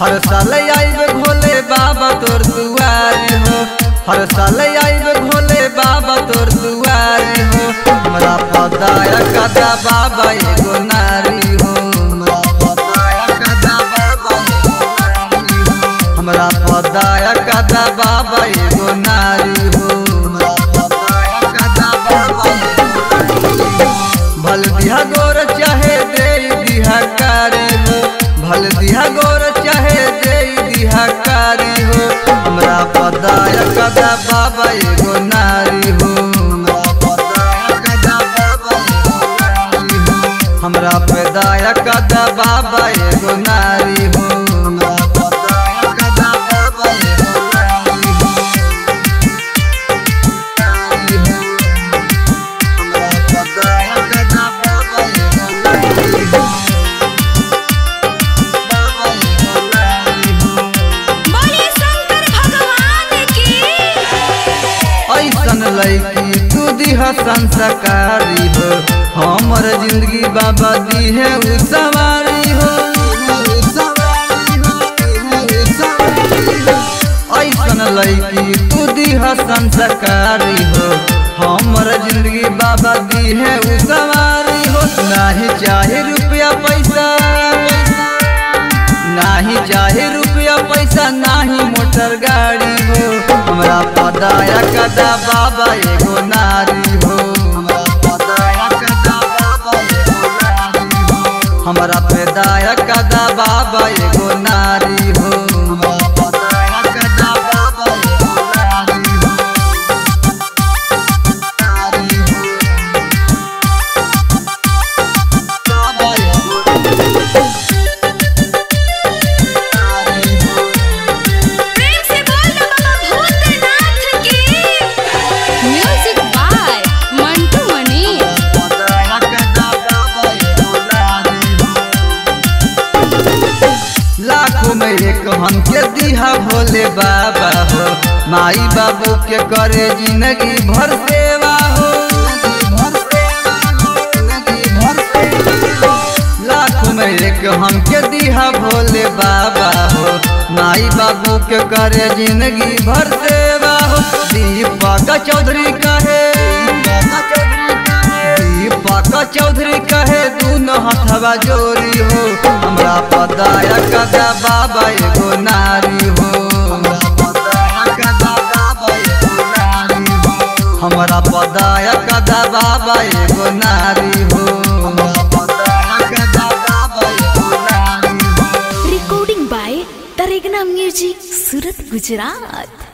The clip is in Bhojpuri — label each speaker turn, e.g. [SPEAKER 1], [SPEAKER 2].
[SPEAKER 1] हर साल आइब भोले बाबा तोर दुआरी हो हर साल आइब भोले बाबा तोर दुआरी हो हमरा पदाया कदा बाबा एगो नारी हो हमरा पदाया कदा बाबा एगो नारी हो भल दिहा गोर चाहे दे दिहा कारी हो भल दिहा गोर चाहे दे दिहा कारी हो हमरा पदाया कदा बाबा एगो नारी हो हमरा पैदाया कदा बाबा एगो नारी हो
[SPEAKER 2] बोलिए शंकर भगवान की
[SPEAKER 1] ऐसन लैकी तू दिहा संस्कारी हो हमर जिंदगी बाबा दी है उ सवारी हो ऐसन लैकी तू दिहा संस्कारी हो हमर जिंदगी बाबा दी है उ सवारी हो नाही चाहे रुपया पैसा नाही चाहे रुपया पैसा नाही मोटर गाड़ी हो हमरा पदाया कदा बाबा एगो नारी हो हमरा पैदाया कदा बाबा एगो नारी हो
[SPEAKER 2] प्रेम से बोल दो बाबा भूतनाथ की म्यूजिक बाय मंटू मनी
[SPEAKER 1] लाखों में एक हमके दिहा भोले बाबा हो माई बाबू के करे जिंदगी भर सेवा हो लाखों में एक हमके दिहा भोले बाबा हो माई बाबू के करे जिंदगी भर सेवा हो दीपक चौधरी कहे दीपक चौधरी कहे दूनो हथवा जोरी हो हमरा पदाया कदा बाबा एगो नारी हो हमरा पदाया कदा बाबा एगो नारी हो
[SPEAKER 3] recording by Taregna Music, Surat, Gujarat.